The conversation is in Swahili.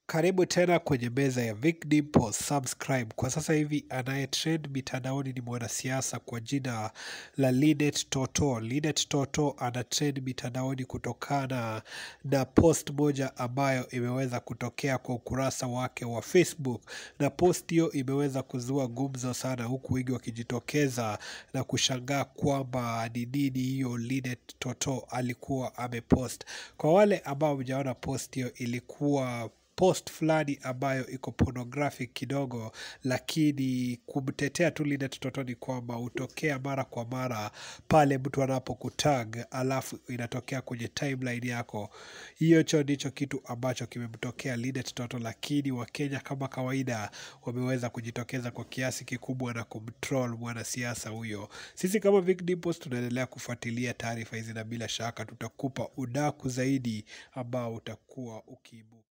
Karibu tena kwenye meza ya Vic Dimple, subscribe. Kwa sasa hivi anaye trend mitandaoni ni mwanasiasa kwa jina la Linet Toto. Linet Toto ana trend mitandaoni kutokana na post moja ambayo imeweza kutokea kwa ukurasa wake wa Facebook, na post hiyo imeweza kuzua gumzo sana, huku wengi wakijitokeza na kushangaa kwamba ni nini hiyo Linet Toto alikuwa amepost. Kwa wale ambao mjaona post hiyo, ilikuwa post fulani ambayo iko pornographic kidogo, lakini kumtetea tu Linet Toto ni kwamba hutokea mara kwa mara pale mtu anapokutag alafu inatokea kwenye timeline yako. Hiyo cho ndicho kitu ambacho kimemtokea Linet Toto, lakini Wakenya kama kawaida wameweza kujitokeza kwa kiasi kikubwa na kumtroll mwanasiasa huyo. Sisi kama Vic Dimples tunaendelea kufuatilia taarifa hizi na bila shaka tutakupa udaku zaidi ambao utakuwa ukiibuka.